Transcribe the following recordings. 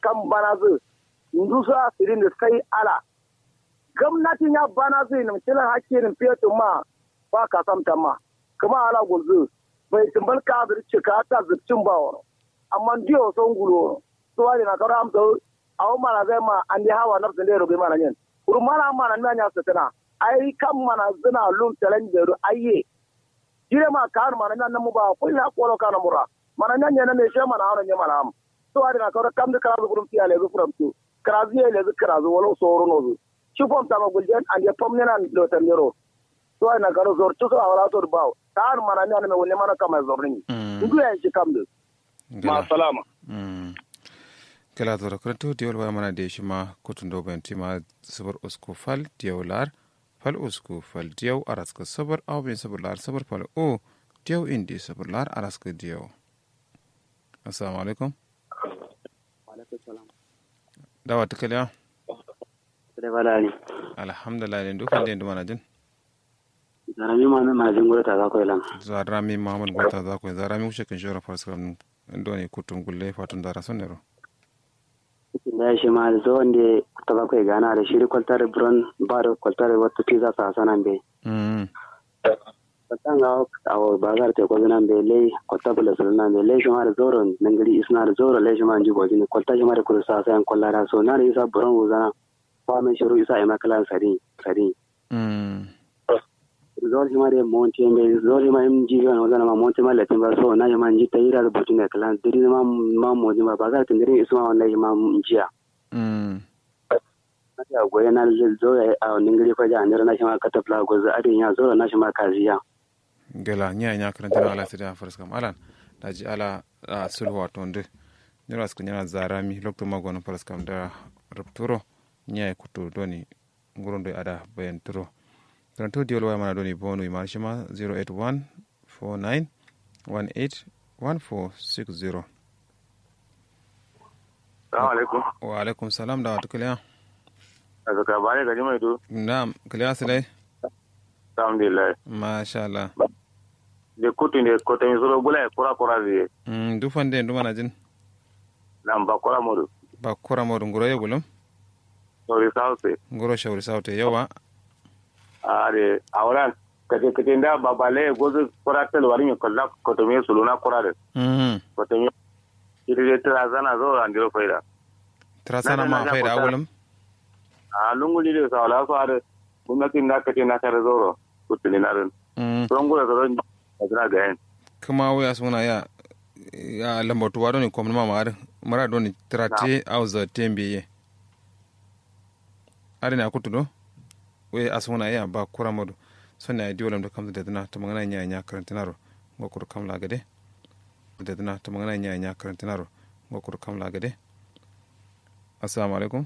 kan bana zu ndu su asirin da sai ala gwamnatin ya bana zai na mutilan hakkin fetu ma ba ka samta ma kuma ala gulzu bai tumbal ka zirce ka ta zircin ba wani amma ndiyo son gulo to wani na karo amsa awo mana zai ma an di hawa nafsin da robe mana yin kuru mana mana na nya satana ai kan mana zina lum talan da ru ayye jire ma kan mana nan mu ba ko ina ko kana mura mana nan ne ne she mana haron ne mana am to wani na karo kam da kara gurum tiya le zu furam tu karazi le zu karazi wala soro no zu shi fom tama guljen an ya fom ne nan lo tandero to wani na karo zor tu so awala to bawo kan mana ne ne wonne mana kama zorni ndu ya shi kam da ma salama kala zora kuranto diyol wa mana de shima kutun do ben tima sabar usku fal diyaw lar fal usku fal diyaw araska sabar aw ben sabar lar sabar fal o diyaw indi sabar lar araska diyaw assalamu alaikum dawa tukaliya alhamdulillah den dukan den dumana jin zarami ma na majin gura ta zakoy lan zarami mamad gota zakoy zarami ushe kan shora farsram ndoni kutun gulle fatun dara sonero da shi ma da zuwan da ta bakwai gana da shiri kwaltar buron ba da kwaltar wata pizza sa sanan bai kwaltar ga a bazar ta kwazo nan bai lai kwaltar bula sulun nan bai lai shi ma da zoron nan gari isna da zoron lai shi ma ji gwaji ne kwaltar shi ma da kudu sa sayan kwallara so na da isa buron wuzana ba mai shiru isa a makalan sari sari zol shi ma da monte mai zol shi ma im ji ga wazana ma monte ma latin ba so na shi ma ji ta yi da butun da kalan diri ma ma mo ji ma ba za ta diri isu ma wallahi ma jiya ya goye na zo ya a ningiri fa ja andira na shi ma kata fla gozo adin ya zo na shi ma kaziya gela nya nya karanta na ala sida faras kam alan daji ala sulhu wato nde nyora sku nyana zarami lokto magono faras kam da rupturo nya kutu doni ngurondo ada bayan turo karanto diol waya mana doni bonu ima shima 081 49 18 1460 Salamu alaikum. wa alaikum salam da wata kuliya Daga kabare gaji mai do. na'am kuliya silai Alhamdulillah. masha Allah De kutu ne kota mi soro bula kura kura zai. mm dufan den dumana jin Nan ba kura mudu. ba kura modu nguro yebulum Sori sauce. nguro shawri saute yawa Are auran kaje kaje da babale gozo kura tel wari mi kolla koto mi suluna kura de. mhm Koto mi iri tira zana zo andiro faida. trasana Na- na- ma na- faida na- awulum A lunguli de sa wala so are. Gwamnatin da kace na kare zoro. Kutuni na rin. mm Don gura zoro a ga yan. kuma waya suna ya ya lambatu wa doni kwamna ma mara mara doni trate au za tembiye ari na kutudo we asuna ya ba kura modu sonna ya diwalam da kamta da dana ta magana nya nya karantinaro ngokur kamla gade da dana ta magana nya nya karantinaro ngokur kamla gade assalamu alaikum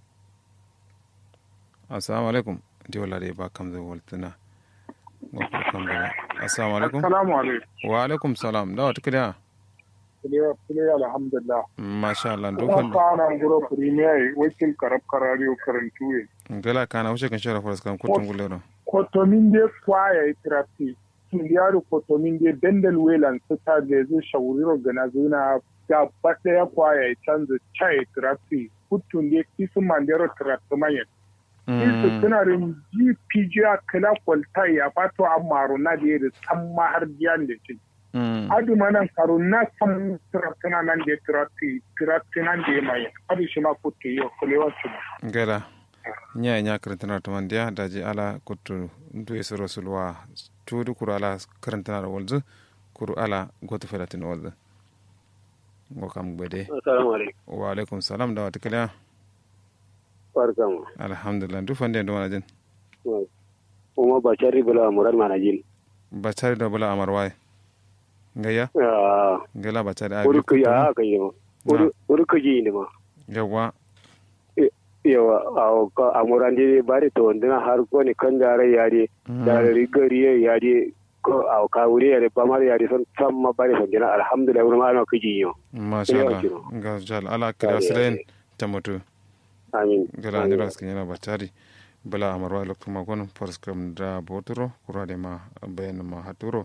assalamu alaikum diwala de ba kamza waltana ngokur kamla assalamu alaikum Assalamu alaikum. wa alaikum salam da wata kiriya Kuliya kuliya alhamdulillah. masha Allah Kuma dukkan fara guro premier wakil karab karariyo karantu ye. gala kana wuce kan shara faras kan kutun gulero Kotomin de kwaya itrafi. Tuliyari kotomin de bendel welan sita da zai shauriro gana zuna da bata ya kwaya ya canza cha itrafi. Kutun de kisu mandero trafi mayan. Kisu suna rin GPG a kala kwalta ya fato a maro na da ya da san mahar biyan da ce. adu manan karo na san tiratuna nan da tirati tirati nan da mai adu shi ma kutu yo kulewa su gala nya nya karantana to mandiya daji ala kutu ndu yeso rasulwa tudu kuru ala karantana da walzu kuru ala goto felatin walzu ngo kam gbede assalamu alaikum wa alaikum salam da wata kiriya barkamu alhamdulillah du fande ndo mana jin kuma ba charri bula murar manajin ba tare da bula amar waye ngaya ah ngala ba tare abi urku kutu ya kan yi ma urku ji ne ma yawa yawa a muran de bari to ndina har ko ni kan dare yare da rigari yare ko a kawure yare ba mar yare son sam ma bari son dina alhamdulillah wurin ma ana kiji yo masha Allah ga jal ala kira silen tamutu amin gala ni ras kinyana batari bala amarwa lokto magon paraskram da botoro kurade ma bayan ma haturo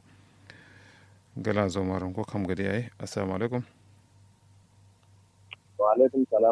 gala zo maron ko kam gadi ay assalamu alaikum wa alaikum salam